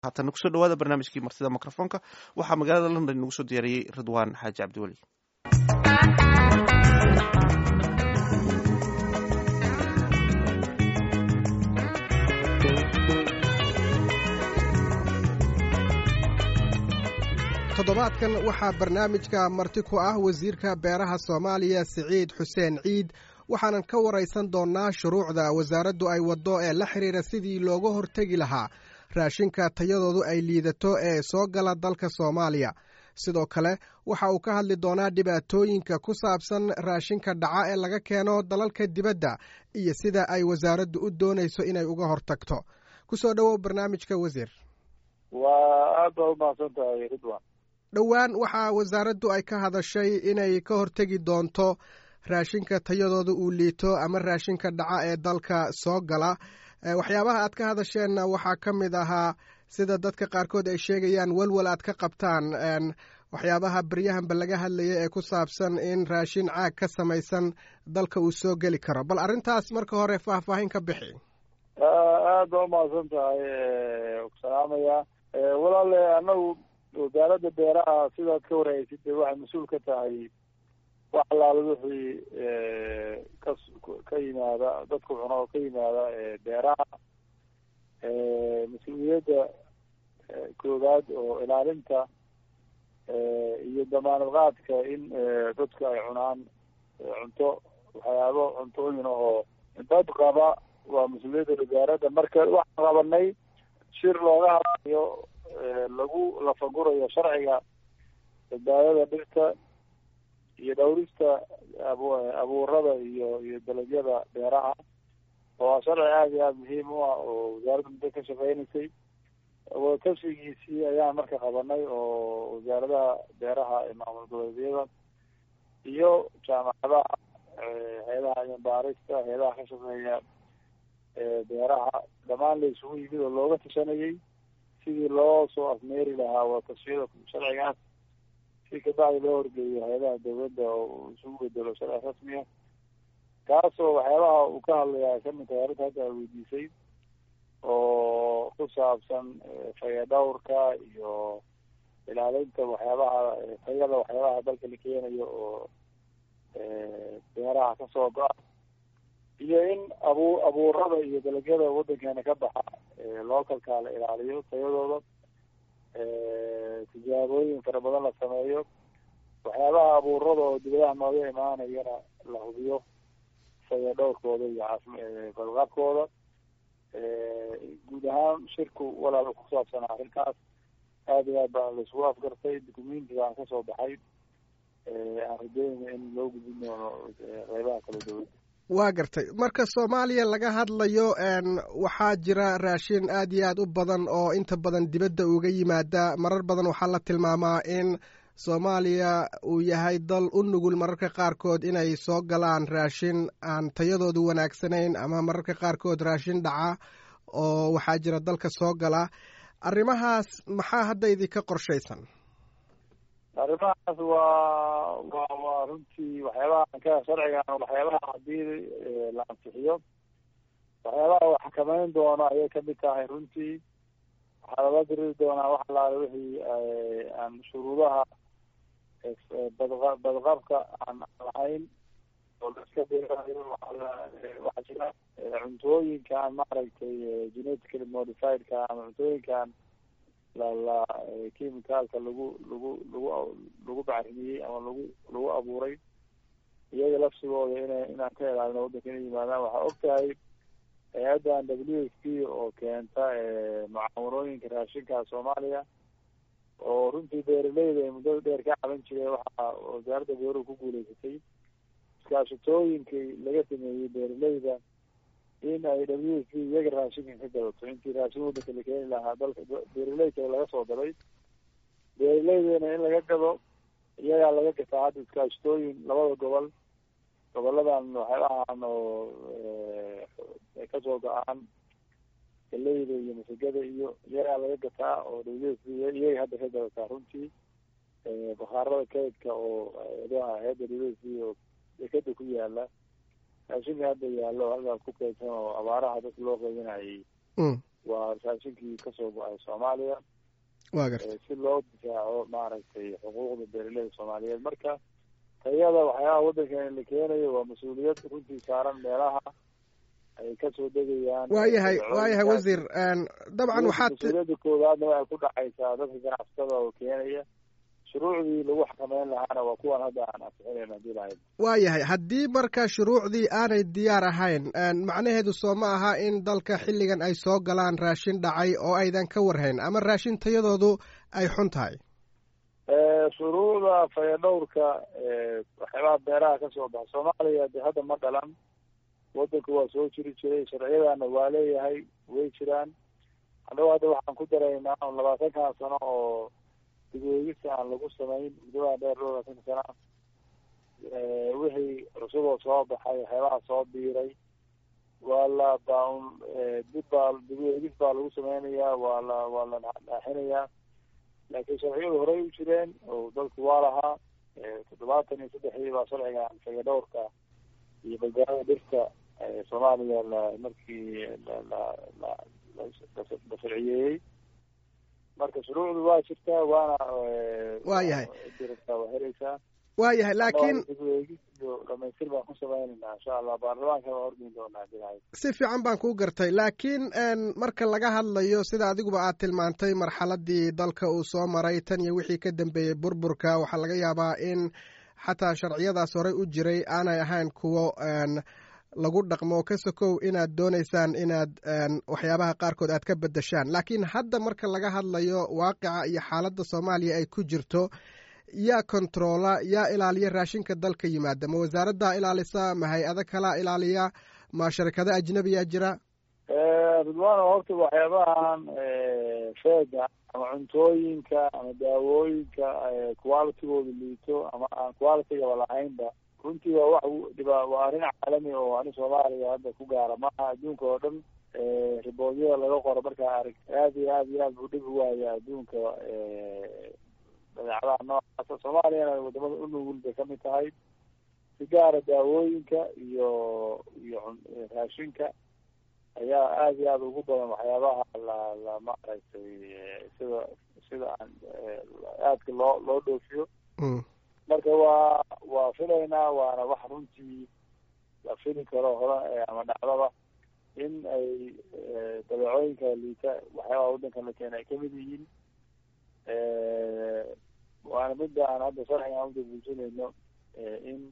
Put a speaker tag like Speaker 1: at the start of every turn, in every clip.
Speaker 1: haatana kusoo dhawaada barnaamijkii martida mikrofoonka waxaa magaalada london inagu soo diyaariyey ridwaan xaaji cabdiweli
Speaker 2: toddobaadkan waxaa barnaamijka marti ku ah wasiirka beeraha soomaaliya siciid xuseen ciid waxaanan ka waraysan doonnaa shuruucda wasaaraddu ay waddo ee la xidhiira sidii looga hortegi lahaa raashinka tayadoodu ay liidato ee soo gala dalka soomaaliya sidoo kale waxa uu ka hadli doonaa dhibaatooyinka ku saabsan raashinka dhaca ee laga keeno dalalka dibadda iyo sida ay wasaaraddu u doonayso inay uga hortagto kusoo dhowow barnaamijka wasiir
Speaker 3: waa aad baa umahadsan tahay ridwan
Speaker 2: dhowaan waxaa wasaaraddu ay ka hadashay inay ka hortegi doonto raashinka tayadooda uu liito ama raashinka dhaca ee dalka soo gala waxyaabaha aad ka hadasheenna waxaa ka mid ahaa sida dadka qaarkood ay sheegayaan welwel aad ka qabtaan waxyaabaha beryahanba laga hadlaya ee ku saabsan in raashin caag ka samaysan dalka uu soo geli karo bal arrintaas marka hore faahfaahin ka bixi
Speaker 3: aad baa umahadsan tahay salaamaya walaale anagu wasaaradda beeraha sidaad ka warhaysid de waxay mas-uul ka tahay wax allaala wixii ka ka yimaada dadku cuno oo ka yimaada beeraha mas-uuliyadda koowaad oo ilaalinta iyo damaanad qaadka in dadku ay cunaan cunto waxyaabo cuntooyin oo dad qaba waa mas-uuliyadda wasaaradda marka waxaan qabanay shir looga hadlayo lagu lafagurayo sharciga badbaadada dhirta iyo dhawrista ab abuurada iyo iyo dalagyada beeraha oo sharci aada iyo aada muhiim u ah oo wasaaradda muddo ka shaqeynaysay wadatashigiisii ayaan marka qabanay oo wasaaradaha beeraha ee maamul goboleedyada iyo jaamacadaha hay-adaha cilmibaarista hay-adaha ka shaqeeya beeraha dhammaan la isugu yimid oo looga tashanayay sidii loo soo afmeeri lahaa wadatashyada sharcigaas si kabacdi loo horgeeyo hay-adaha dawladda oo isugu bedelo sharci rasmiya kaasoo waxyaabaha uu ka hadlayaa kamid tahay arrinta hadda a weydiisay oo ku saabsan faya dhawrka iyo ilaalinta waxyaabaha tayada waxyaabaha dalka la keenayo oo beeraha kasoo go-a iyo in abu abuurada iyo dalagyada waddankeena ka baxa localka la ilaaliyo tayadooda tijaabooyin fara badan la sameeyo waxyaabaha abuurada oo dibadaha nooga imaanayana la hubiyo saya dhowrkooda iyo badqabkooda guud ahaan shirku walaal ku saabsan arrintaas aad iyo aad baa laisugu afgartay documentiga aan kasoo baxay aan rajeynaya in loo gudbin doono qeybaha kala dawladda
Speaker 2: waa gartay marka soomaaliya laga hadlayo waxaa jira raashin aad iyo aad u badan oo inta badan dibadda uga yimaada marar badan waxaa la tilmaamaa in soomaaliya uu yahay dal u nugul mararka qaarkood inay soo galaan raashin aan tayadoodu wanaagsanayn ama mararka qaarkood raashin dhaca oo waxaa jira dalka soo gala arrimahaas maxaa hadda idinka qorshaysan
Speaker 3: arrimahaas waa wa waa runtii waxyaabaha ka sharcigan waxyaabaha hadii la ansixiyo waxyaabaha uu xakameyn doono ayay kamid tahay runtii waxaa lala diriri doonaa wax alaala wixii aan shuruudaha badqa badqabka aan lahayn oo laiska beerayo waxaa jira cuntooyinkaan maaragtay genetically modifiedka ama cuntooyinkaan la la chemicalka lagu lagu lagu lagu bacrimiyey ama lagu lagu abuuray iyaga lafsigooda ina inaan ka ilaalino waddanka inay yimaadaan waxaa og tahay hay-addan w f p oo keenta mucaawanooyinka raashinka soomaaliya oo runtii beeraleyda ay muddada dheer ka caban jireen waxaa wasaaradda beeruhu ku guuleysatay iskaashatooyinkii laga sameeyey beeraleyda in ay w f p iyaga raashinka ka gadato intii raashin waddanka la keeni lahaa dalka beeraleyda laga soo galay beeraleydana in laga gado iyagaa laga gataa hadda iskaashatooyin labada gobol goboladan waxyaabahan oo kasoo go-aan galeyda iyo masagada iyo iyagaa laga gataa oo w f p iyaga hadda ka gadataa runtii bakhaarada kaydka oo eedaha hay-adda w f p oo dekada ku yaala raashinka hadda yaalo halkaas ku kaydsan oo abaaraha dadka loo qaybinayay waa raashinkii kasoo go-ay soomaaliya
Speaker 2: wa garta
Speaker 3: si loo difaaco maaragtay xuquuqda beeraleyda soomaaliyeed marka tayada waxyaabaha waddankan la keenayo waa mas-uuliyad runtii saaran meelaha ay kasoo degayaan
Speaker 2: waayahay waayahay wasiir dabcan waxaad
Speaker 3: mas-uuliyadda koowaadna waxay ku dhacaysaa dadka ganacsatada oo keenaya shuruucdii lagu xakameyn lahaana waa kuwan hadda aan ansixinayn hadii lahayd
Speaker 2: waayahay haddii marka shuruucdii aanay diyaar ahayn macnaheedu soo ma aha in dalka xilligan ay soo galaan raashin dhacay oo aydan ka warhayn ama raashin tayadoodu ay xun tahay
Speaker 3: shuruucda fayadhowrka waxyaabaha beeraha kasoo baxa soomaaliya de hadda ma dhalan wadanka waa soo jiri jiray sharciyadana waa leeyahay way jiraan annago hadda waxaan ku daraynaa labaatankan sano oo dibweegista aan lagu samayn muddadaa dheer dhowr labaatanka sana wixii cusuboo soo baxay waxyaabaha soo biiray waa la baaun dib baa dibweegis baa lagu sameynayaa waa la waa la dhaaxinayaa laakiin sharciyadu horey u jireen oo dalku waa lahaa toddobaatan iyo saddexdii baa sharcigan fayadhowrka iyo badbaadada dhirta soomaaliya la markii la la la la sharciyeeyey marka shuruucdu waa jirtaa waana
Speaker 2: waayahay
Speaker 3: jirtaa waa helaysaa
Speaker 2: waayahay laakiin
Speaker 3: iyo dhamaystir baan ku sameynaynaa insha allah baarlamaanka waa horgeyn doonaa bilahay
Speaker 2: si fiican baan kuu gartay laakiin marka laga hadlayo sida adiguba aad tilmaantay marxaladii dalka uu soo maray tan iyo wixii ka dambeeyey burburka waxaa laga yaabaa in xataa sharciyadaas horey u jiray aanay ahayn kuwo lagu dhaqmo ka sokow inaad doonaysaan inaad waxyaabaha qaarkood aad ka bedeshaan laakiin hadda marka laga hadlayo waaqica iyo xaaladda soomaaliya ay ku jirto yaa controola yaa ilaaliya raashinka dalka yimaada ma wasaaraddaa ilaalisa ma hay-ado kalaa ilaaliya ma sharikado ajnabiyaa jira
Speaker 3: ridwaano horta waxyaabahan feega ama cuntooyinka ama daawooyinka qualitigooda liito ama aan qualitigaba lahaynba runtii waa wax dhiba waa arrin caalami oo ani soomaaliya hadda ku gaara maaha adduunka oo dhan riboodyada laga qoro markaa arag aad iyo aad iyo aad buu dhib u waaya adduunka badeecadaha noocaasa soomaaliyana wadamada u nugul bay kamid tahay si gaara daawooyinka iyo iyo raashinka ayaa aad iyo aad ugu badan waxyaabaha la la maaragtay sida sida aan aadka loo loo dhoofiyo marka waa waa filaynaa waana wax runtii la fili karo hore ama dhacdaba in ay dabeecooyinka liita waxyaabaha waddankan la keena ay kamid yihiin waana midda aan hadda sharcigan udabuujinayno in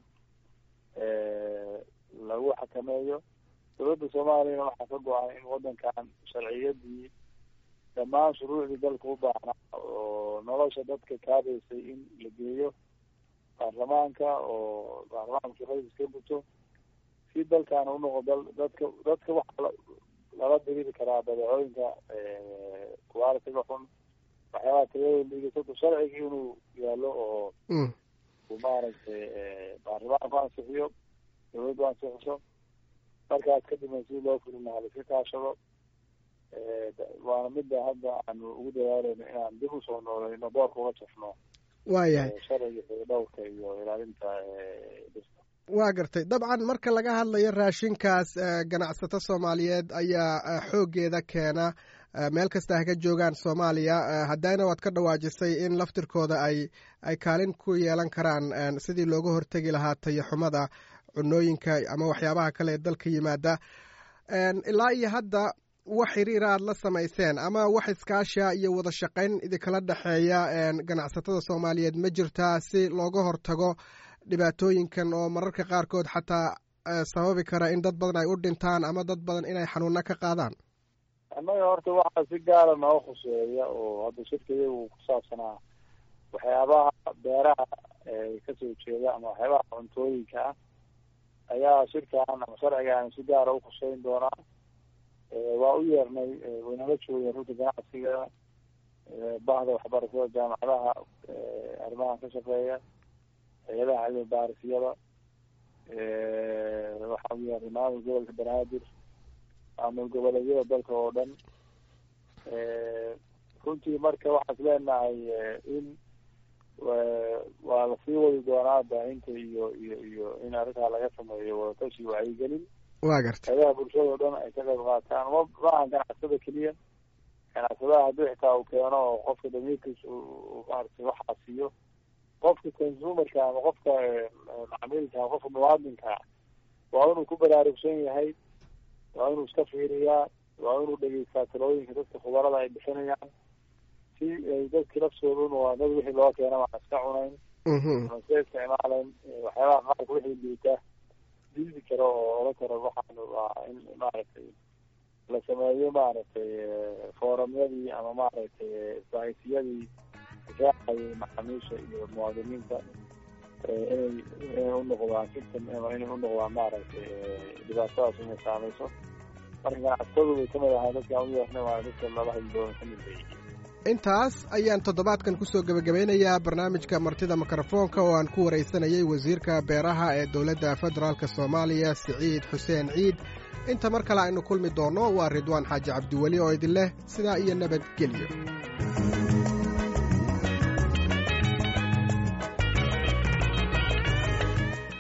Speaker 3: lagu xakameeyo dowladda soomaaliyana waxaa ka go-an in waddankan sharciyadii dhammaan shuruucdii dalka u baahnaa oo nolosha dadka kaabaysay in la geeyo baarlamaanka oo baarlamaanka shaqadiis ka guto si dalkaana unoqo dal dadka dadka waxaa lala diriri karaa badeecooyinka qualitiga xun waxyaabaha tayada liigato sharciga inuu yaalo oo uu maaragtay baarlamaanku ansixiyo dawladdu ansixiso markaas kadibna si loo fulin lahaa laiska kaashado waana midda hadda aanu ugu dadaaleyno inaan dib usoo nooleyno boorka uga jafno
Speaker 2: waayahay
Speaker 3: sharciga xeedhowrka iyo ilaalinta dhirta
Speaker 2: waa gartay dabcan marka laga hadlayo raashinkaas ganacsato soomaaliyeed ayaa xooggeeda keena meel kasta ha ka joogaan soomaaliya haddana waad ka dhawaajisay in laftirkooda ay ay kaalin ku yeelan karaan sidii looga hortegi lahaa tayaxumada cunooyinka ama waxyaabaha kale ee dalka yimaada ilaa iyo hadda wax xiriira aad la samayseen ama wax iskaasha iyo wada shaqayn idinkala dhexeeya ganacsatada soomaaliyeed ma jirtaa si looga hortago dhibaatooyinkan oo mararka qaarkood xataa sababi kara in dad badan ay u dhintaan ama dad badan inay xanuuna ka qaadaan
Speaker 3: annaga horta waxaa si gaara noo khuseeya oo hadda shirkaya uu ku saabsanaa waxyaabaha beeraha kasoo jeeda ama waxyaabaha cuntooyinka ah ayaa shirkan ama sharcigan si gaara u khuseyn doonaa waa u yeernay waynala joogeen runta ganacsiga bahda waxbarashada jaamacadaha arrimahan ka shaqeeya hay-adaha cilmi baarisyada waxaa u yeernay maamul gobolka banaadir maamul goboleedyada dalka oo dhan runtii marka waxaan is leenahay in waa lasii wadi doonaa baahinta iyo iyo iyo in arrintaa laga sameeyo wadatashi wacyigelin
Speaker 2: waa garta
Speaker 3: hayadaha bulshada o dhan ay ka qayb qaataan ma maaha ganacsada keliya ganacsadaha haddii xitaa uu keeno oo qofka damiirkiis maaragtay waxaa siiyo qofka consumerka ama qofka macmiilka ama qofka muwaadinka waa inuu ku baraarugsan yahay waa inuu iska fiiriyaa waa inuu dhegeystaa talooyinka dadka khubarada ay bixinayaan si ay dadki laftooda waa dad wixii loo keena waan iska cunayn ama iska isticmaalayn waxyaabaha qaarka wixii liita diidi karo oo ola karo waxaan waa in maaragtay la sameeyo maaragtay foorumyadii ama maaragtay isbahaysiyadii raacayay macaamiisha iyo muwaadiniinta inay inay unoqdaan system ama inay unoqdaan maaragtay dhibaatadaas inay saameyso marka ganacsatadu way kamid ahaa dadka aan u yeernay waa dadka laba hadlooda kamid bay
Speaker 2: intaas ayaan toddobaadkan kusoo gebagabeynayaa barnaamijka martida mikrofoonka oo aan ku waraysanayay wasiirka beeraha ee dowladda federaalk soomaaliya siciid xuseen ciid inta mar kale aynu kulmi doonno waa ridwaan xaaji cabdiweli oo idin leh sidaa iyo nabadgelyo